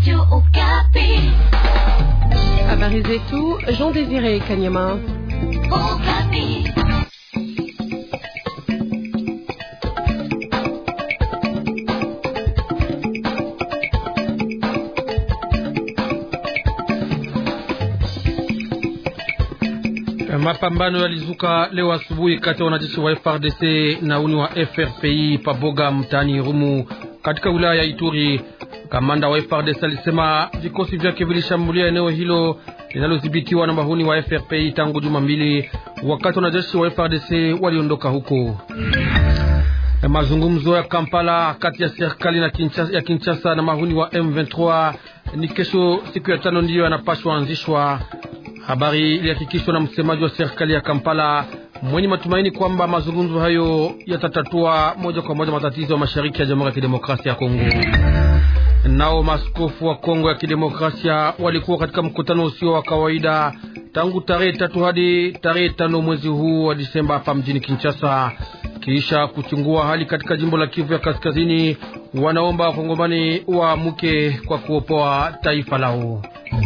Habari zetu Jean Désiré Kanyama. Mapambano yalizuka leo asubuhi kati ya wanajeshi wa FRDC na uni wa FRPI paboga mtaani Rumu katika wilaya ya Ituri. Kamanda wa FRDC alisema vikosi vyake vilishambulia eneo hilo linalodhibitiwa na mahuni wa FRPI tangu juma mbili, wakati wanajeshi wa FRDC waliondoka huko. Mazungumzo ya Kampala kati ya serikali na Kinshasa, ya Kinshasa na mahuni wa M23 ni kesho, siku ya tano, ndiyo yanapashwa anzishwa. Habari ilihakikishwa na msemaji wa serikali ya Kampala mwenye matumaini kwamba mazungumzo hayo yatatatua moja kwa moja matatizo ya mashariki ya Jamhuri ya Kidemokrasia ya Kongo. Nao maskofu wa Kongo ya Kidemokrasia walikuwa katika mkutano usio wa kawaida tangu tarehe tatu hadi tarehe tano mwezi huu wa Disemba hapa mjini Kinshasa, kisha kuchungua hali katika jimbo la Kivu ya Kaskazini. Wanaomba wakongomani waamuke kwa kuopoa taifa lao.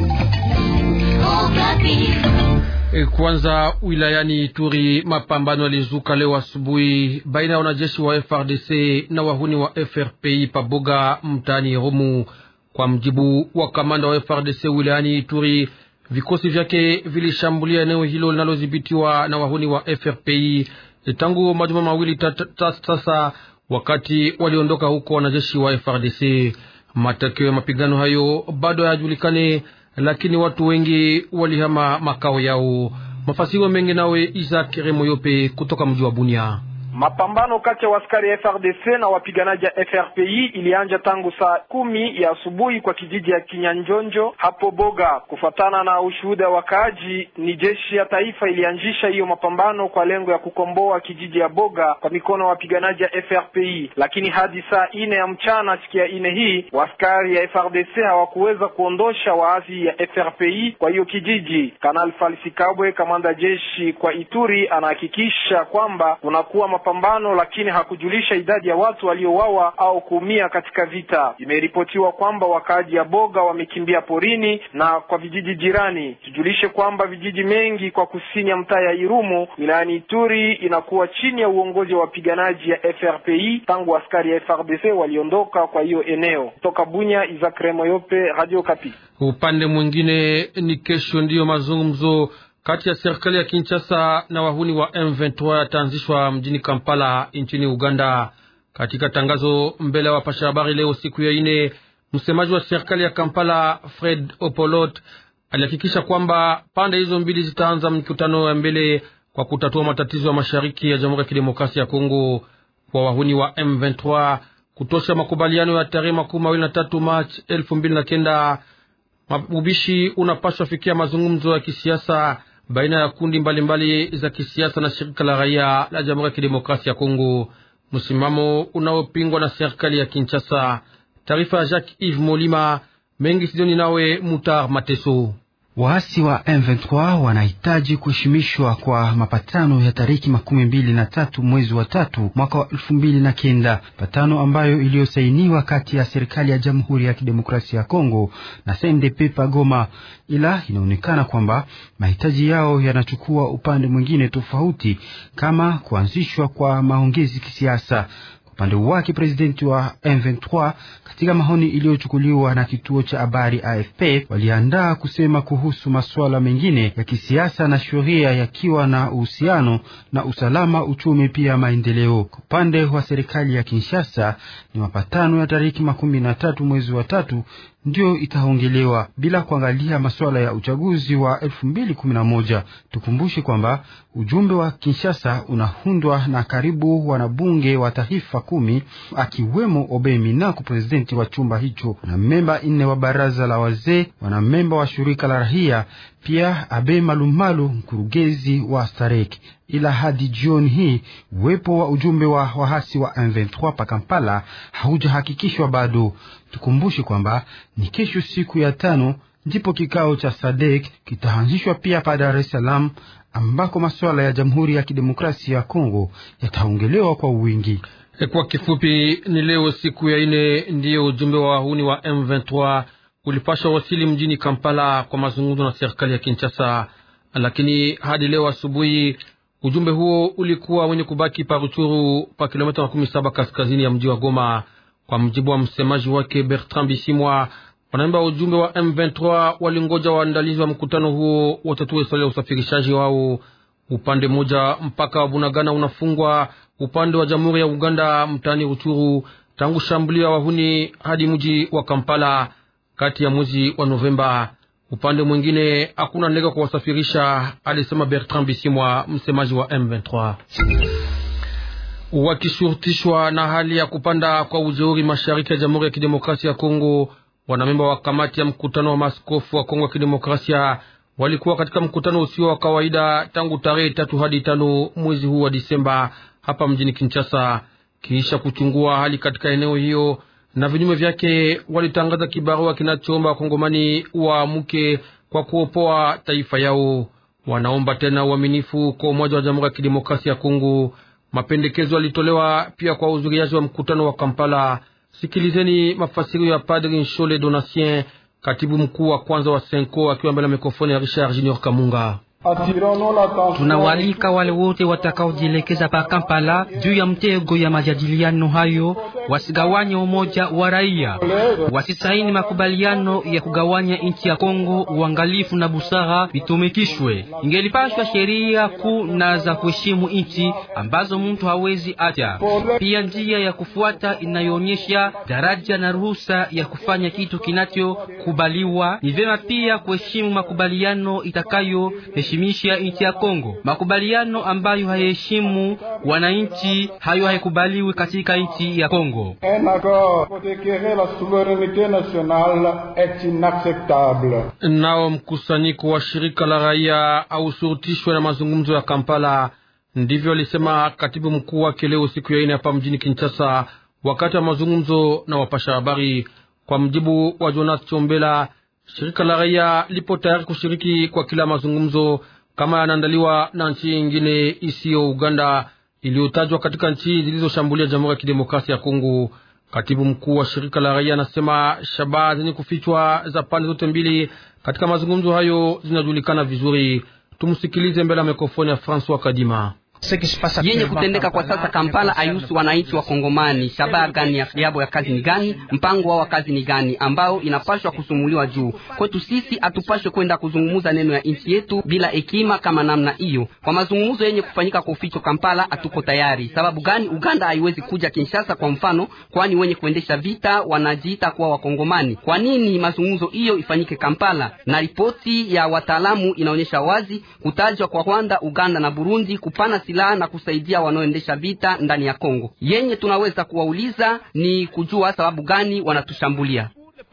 E, kwanza wilayani Ituri, mapambano yalizuka leo asubuhi baina ya wanajeshi wa FRDC na wahuni wa FRPI paboga mtaani Rumu. Kwa mjibu wa kamanda wa FRDC wilayani Ituri, vikosi vyake vilishambulia eneo hilo linalodhibitiwa na wahuni wa FRPI tangu majuma mawili sasa, wakati waliondoka huko wanajeshi wa FRDC. Matokeo ya mapigano hayo bado hayajulikane lakini watu wengi walihama makao yao. Mafasiro mengi nawe Isaac Remoyope kutoka mji wa Bunia. Mapambano kati ya askari ya FRDC na wapiganaji ya FRPI ilianja tangu saa kumi ya asubuhi kwa kijiji ya Kinyanjonjo hapo Boga. Kufuatana na ushuhuda wa wakaaji, ni jeshi ya taifa ilianzisha hiyo mapambano kwa lengo ya kukomboa kijiji ya Boga kwa mikono ya wapiganaji ya FRPI, lakini hadi saa ine ya mchana siku ya ine hii waskari ya FRDC hawakuweza kuondosha waasi ya FRPI kwa hiyo kijiji. Kanali Falsi Kabwe, kamanda jeshi kwa Ituri, anahakikisha kwamba kunakuwa mapambano lakini hakujulisha idadi ya watu waliouawa au kuumia katika vita. Imeripotiwa kwamba wakaaji ya Boga wamekimbia porini na kwa vijiji jirani. Tujulishe kwamba vijiji mengi kwa kusini ya mtaa ya Irumu wilayani Ituri inakuwa chini ya uongozi wa wapiganaji ya FRPI tangu askari ya FRDC waliondoka kwa hiyo eneo. Toka Bunya, Isaac Remoyope, Radio Kapi. Upande mwingine ni kesho ndiyo mazungumzo kati ya serikali ya Kinshasa na wahuni wa M23 yataanzishwa mjini Kampala nchini Uganda. Katika tangazo mbele ya wapasha habari leo siku ya ine, msemaji wa serikali ya Kampala Fred Opolot alihakikisha kwamba pande hizo mbili zitaanza mkutano ya mbele kwa kutatua matatizo ya mashariki ya Jamhuri ya Kidemokrasia ya Kongo. Kwa wahuni wa M23 kutosha makubaliano ya tarehe makumi mawili na tatu Machi elfu mbili na kenda ubishi unapaswa fikia mazungumzo ya kisiasa baina ya kundi mbalimbali mbali za kisiasa na shirika la raia la Jamhuri ya Kidemokrasia ya Kongo, msimamo unaopingwa na serikali ya Kinshasa. Taarifa ya Jacques Yves Molima mengi sidoni nawe Mutar Mateso. Waasi wa M23 wanahitaji kuheshimishwa kwa mapatano ya tariki makumi mbili na tatu mwezi wa tatu mwaka wa elfu mbili na kenda patano ambayo iliyosainiwa kati ya serikali ya Jamhuri ya Kidemokrasia ya Kongo na CNDP Pagoma, ila inaonekana kwamba mahitaji yao yanachukua upande mwingine tofauti, kama kuanzishwa kwa maongezi kisiasa. Upande wake presidenti wa M23 katika maoni iliyochukuliwa na kituo cha habari AFP waliandaa kusema kuhusu masuala mengine ya kisiasa na sheria yakiwa na uhusiano na usalama, uchumi, pia maendeleo. Kwa upande wa serikali ya Kinshasa ni mapatano ya tariki makumi na tatu mwezi wa tatu ndiyo itaongelewa bila kuangalia masuala ya uchaguzi wa elfu mbili kumi na moja. Tukumbushe kwamba ujumbe wa Kinshasa unaundwa na karibu wanabunge wa taifa kumi akiwemo Obemi Minaku, presidenti wa chumba hicho, na memba nne wa baraza la wazee, wanamemba wa shirika la rahia, pia Abe Malumalu, mkurugenzi wa Starek. Ila hadi jioni hii uwepo wa ujumbe wa wahasi wa M23 pa Kampala haujahakikishwa bado. Tukumbushe kwamba ni kesho siku ya tano ndipo kikao cha Sadek kitaanzishwa pia pa Dar es Salaam, ambako masuala ya Jamhuri ya Kidemokrasia ya Kongo yataongelewa kwa wingi. Kwa kifupi, ni leo siku ya ine ndiyo ujumbe wa wahuni wa M23 ulipasha wasili mjini Kampala kwa mazungumzo na serikali ya Kinshasa, lakini hadi leo asubuhi ujumbe huo ulikuwa wenye kubaki pa Ruchuru pa kilomita makumi saba kaskazini ya mji wa Goma. Kwa mjibu wa msemaji wake Bertrand Bisimwa, wanamemba wa ujumbe wa M23 walingoja waandalizi wa mkutano huo watatue swali la usafirishaji wao. Upande mmoja mpaka wa Bunagana unafungwa upande wa Jamhuri ya Uganda mtaani Ruchuru tangu shambulio ya wahuni hadi mji wa Kampala kati ya mwezi wa Novemba. Upande mwingine hakuna ndege kwa wasafirisha, alisema Bertrand Bisimwa, msemaji wa M23. Wakishurutishwa na hali ya kupanda kwa ujeuri mashariki ya Jamhuri ya Kidemokrasia ya Kongo, wanamemba wa kamati ya mkutano wa maaskofu wa Kongo ya Kidemokrasia walikuwa katika mkutano usio wa kawaida tangu tarehe tatu hadi tano mwezi huu wa Disemba hapa mjini Kinshasa. Kisha kuchungua hali katika eneo hiyo na vinyume vyake, walitangaza kibarua kinachoomba wakongomani waamuke kwa kuopoa taifa yao. Wanaomba tena uaminifu kwa umoja wa Jamhuri ya Kidemokrasia ya Kongo. Mapendekezo yalitolewa pia kwa uzuriaji wa mkutano wa Kampala. Sikilizeni mafasirio ya Padri Nshole Donatien, katibu mkuu wa kwanza wa Senko, akiwa mbele ya mikrofoni ya Richard Junior Kamunga. Tunawalika wale wote watakaojielekeza pa Kampala juu ya mtego ya majadiliano hayo, wasigawanye umoja wa raia, wasisaini makubaliano ya kugawanya nchi ya Kongo. Uangalifu na busara vitumikishwe. Ingelipashwa sheria kuu na za kuheshimu nchi ambazo mtu hawezi acha, pia njia ya kufuata inayoonyesha daraja na ruhusa ya kufanya kitu kinachokubaliwa. Ni vyema pia kuheshimu makubaliano itakayo heshimisha nchi ya Kongo. Makubaliano ambayo hayaheshimu wananchi, hayo haikubaliwi katika nchi ya Kongo. Nao mkusanyiko wa shirika la raia aushurutishwe na mazungumzo ya Kampala, ndivyo alisema katibu mkuu wake leo siku ya ine hapa mjini Kinshasa, wakati wa mazungumzo na wapasha habari. Kwa mjibu wa Jonas Chombela, shirika la raia lipo tayari kushiriki kwa kila mazungumzo kama yanaandaliwa na nchi nyingine isiyo Uganda iliyotajwa katika nchi zilizoshambulia Jamhuri ya Kidemokrasia ya Kongo. Katibu mkuu wa shirika la raia anasema shabaha zenye kufichwa za pande zote mbili katika mazungumzo hayo zinajulikana vizuri. Tumsikilize mbele ya mikrofoni ya Francois Kadima. yenye kutendeka kwa sasa Kampala ayusu wananchi wa Kongomani. Shabaha gani yabo ya kazi ni gani? Mpango wao wa kazi ni gani ambao inapashwa kusumuliwa juu kwetu sisi? Hatupashwe kwenda kuzungumuza neno ya nchi yetu bila hekima kama namna hiyo. Kwa mazungumzo yenye kufanyika kwa uficho Kampala hatuko tayari. Sababu gani? Uganda haiwezi kuja Kinshasa kwa mfano, kwani wenye kuendesha vita wanajiita kuwa Wakongomani. Kwa nini mazungumzo hiyo ifanyike Kampala? Na ripoti ya wataalamu inaonyesha wazi kutajwa kwa Rwanda, Uganda na Burundi kupana silaha na kusaidia wanaoendesha vita ndani ya Kongo. Yenye tunaweza kuwauliza ni kujua sababu gani wanatushambulia.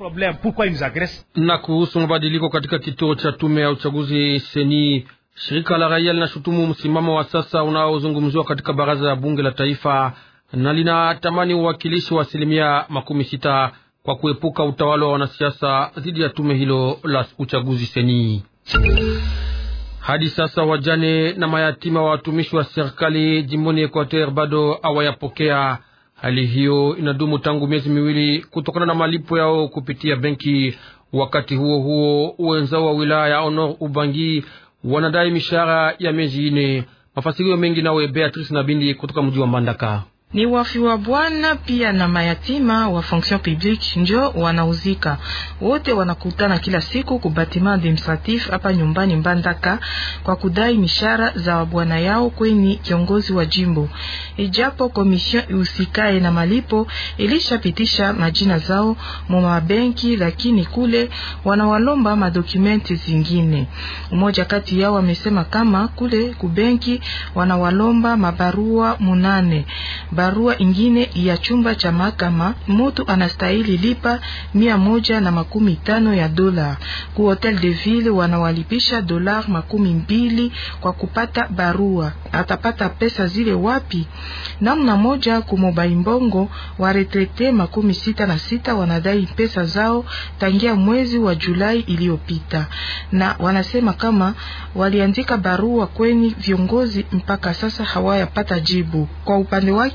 Na kuhusu mabadiliko katika kituo cha tume ya uchaguzi seni, shirika la raia linashutumu msimamo wa sasa unaozungumziwa katika baraza ya bunge la taifa na linatamani uwakilishi wa asilimia makumi sita kwa kuepuka utawala wa wanasiasa dhidi ya tume hilo la uchaguzi seni. Hadi sasa wajane na mayatima wa watumishi wa serikali jimboni Equateur bado hawayapokea. Hali hiyo inadumu tangu miezi miwili kutokana na malipo yao kupitia benki. Wakati huo huo, wenzao wa wilaya ya Honor Ubangi wanadai mishahara ya miezi ine. Mafasirio mengi nawe Beatrice Nabindi kutoka mji wa Mbandaka ni wafi wa bwana pia na mayatima wa fonction publique njo wanauzika wote, wanakutana kila siku ku batiment administratif hapa nyumbani Mbandaka kwa kudai mishara za wabwana yao kweni kiongozi wa jimbo. Ijapo komision ihusikae na malipo ilishapitisha majina zao mu mabenki, lakini kule wanawalomba madokumenti zingine. Mmoja kati yao amesema kama kule kubenki wanawalomba mabarua munane barua ingine ya chumba cha mahakama mutu anastahili lipa mia moja na makumi tano ya dola. Ku hotel de ville wanawalipisha dola makumi mbili kwa kupata barua. Atapata pesa zile wapi? Namna moja kumobaimbongo wa retrete makumi sita na sita wanadai pesa zao tangia mwezi wa Julai iliyopita, na wanasema kama waliandika barua kweni viongozi mpaka sasa hawayapata jibu. Kwa upande wake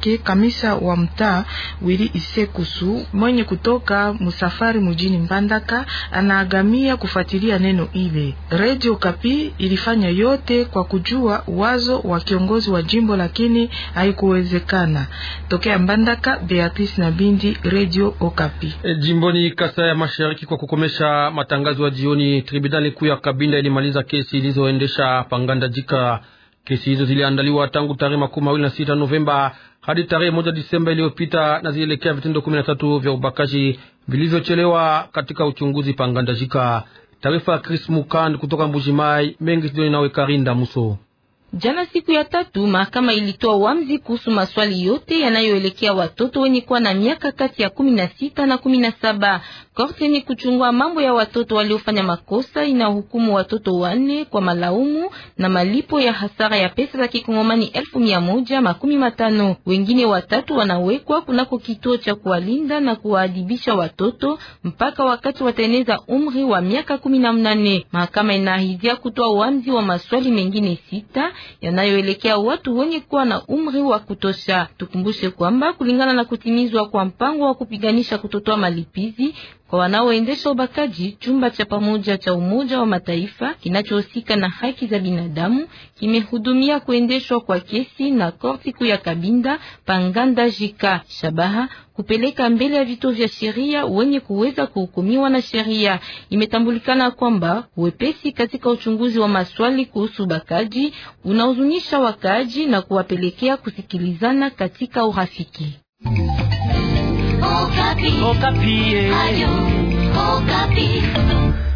yake kamisa wa mtaa Wili Isekusu mwenye kutoka musafari mjini Mbandaka anaagamia kufuatilia neno ile. Radio Kapi ilifanya yote kwa kujua wazo wa kiongozi wa jimbo lakini haikuwezekana. Tokea Mbandaka, Beatrice na Bindi, Radio Okapi. E, jimboni Kasai ya Mashariki, kwa kukomesha matangazo ya jioni, tribunali kuu ya Kabinda ilimaliza kesi ilizoendesha panganda jika. Kesi hizo ziliandaliwa tangu tarehe makumi mawili na sita Novemba hadi tarehe moja Disemba iliyopita na zilielekea vitendo kumi na tatu vya ubakaji vilivyochelewa katika uchunguzi panganda jika. Taarifa ya Chris Mukand kutoka Mbujimai mengi studioni nawe Karinda Muso. Jana siku ya tatu mahakama ilitoa uamuzi kuhusu maswali yote yanayoelekea watoto wenye kuwa na miaka kati ya kumi na sita na kumi na saba. Korti ni kuchungua mambo ya watoto waliofanya makosa inahukumu watoto wanne kwa malaumu na malipo ya hasara ya pesa za kikongomani elfu mia moja makumi matano. Wengine watatu wanawekwa kunako kituo cha kuwalinda na kuwaadibisha watoto mpaka wakati wataeneza umri wa miaka kumi na mnane. Mahakama inaahidia kutoa uamuzi wa maswali mengine sita yanayoelekea watu wenye kuwa na umri wa kutosha. Tukumbushe kwamba kulingana na kutimizwa kwa mpango wa kupiganisha kutotoa malipizi kwa wanaoendesha ubakaji, chumba cha pamoja cha Umoja wa Mataifa kinachohusika na haki za binadamu kimehudumia kuendeshwa kwa kesi na korti kuu ya Kabinda Panganda Jika. Shabaha kupeleka mbele ya vituo vya sheria wenye kuweza kuhukumiwa na sheria. Imetambulikana kwamba uwepesi katika uchunguzi wa maswali kuhusu ubakaji unahuzunisha wakaaji na kuwapelekea kusikilizana katika urafiki. Okapi. Okapi. Ayo, Okapi.